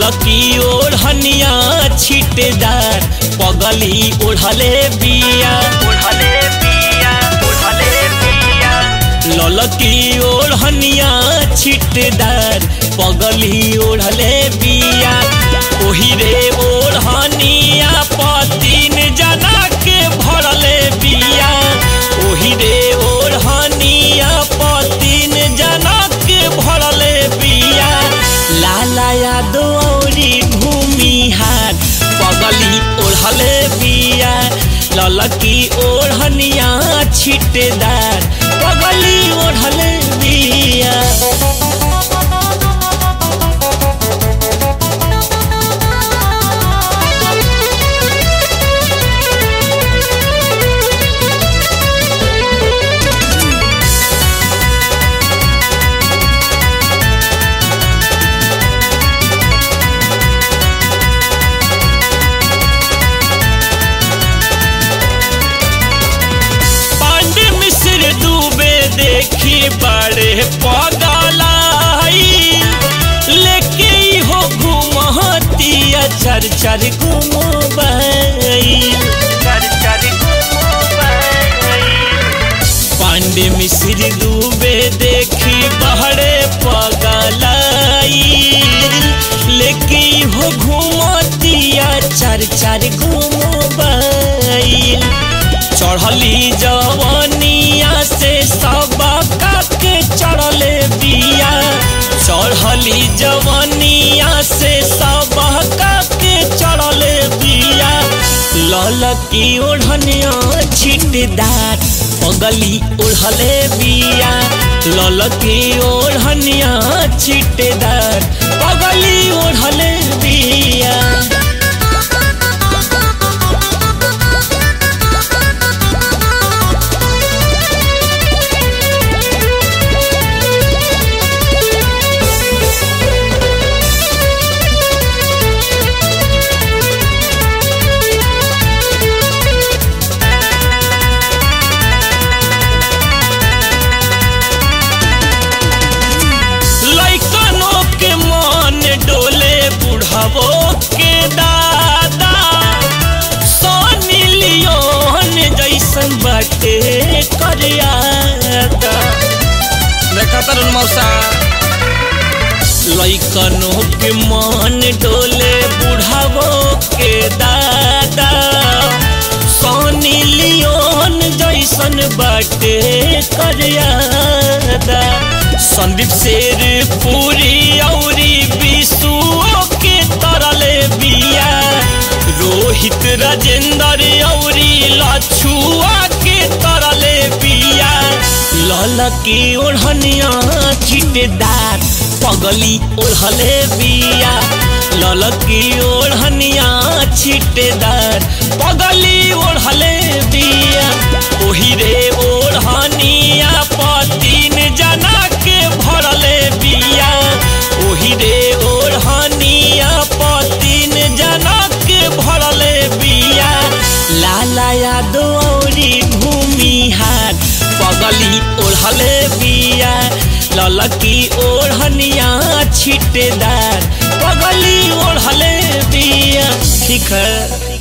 ललकी ओढ़निया छिटदार पगली ओढ़ले बिया ओढ़ले बिया ओढ़ले बिया ललकी ओढ़निया छिटदार पगली ओढ़ले बिया ओही रे ओढ़निया पतिन जना के भरले बिया ओही रे ओढ़निया पतिन जना के भरले बिया लाला यादो औरी भूमि हाथ पगली ओढ़ले बिया ललकी ओढ़निया छिटदार पगली ओढ़ले बिया पांडे मिश्र डूबे देखी बड़े पगलाई लेके ई हो घुमतिया चर चर घुमबई चर चर पांडे मिश्र डूबे देखी बड़े पगलाई लेके ई हो घुमतिया चर चर घुमबई चढ़ली जवनिया से सब के चढ़ले बिया चढ़ली जवनिया से सब के चढ़ले बिया ललकी ओढ़निया छिटदार पगली ओढ़ले बिया ललकी ओढ़निया छिटदार पगली ओढ़ले बिया लइकनों के मन डोले बुढ़ावो के दादा सोनी लियोन जैसन बाटे करियादा देखा तरुण मौसा लइकनों के मन डोले बुढ़ावो के दादा सोनी लियोन जैसन बाटे करियादा संदीप शेर पूरी औरी विशुओ के तरले बिया रोहित राजेंद्र औरी लछुआ के तरले बिया ललकी ओढ़निया छिटदार पगली ओढ़ले बिया ललकी ओढ़निया छिटदार पगली ओढ़ले बिया ओही रे ओढ़निया पतिन जना के भरले बिया ओही रे ओढ़निया पतिन जना के भरले बिया लाला यादो औरी भूमि हाथ पगली ओढ़ले बिया ललकी ओढ़निया छिटदार पगली ओढ़ले बिया ठीक है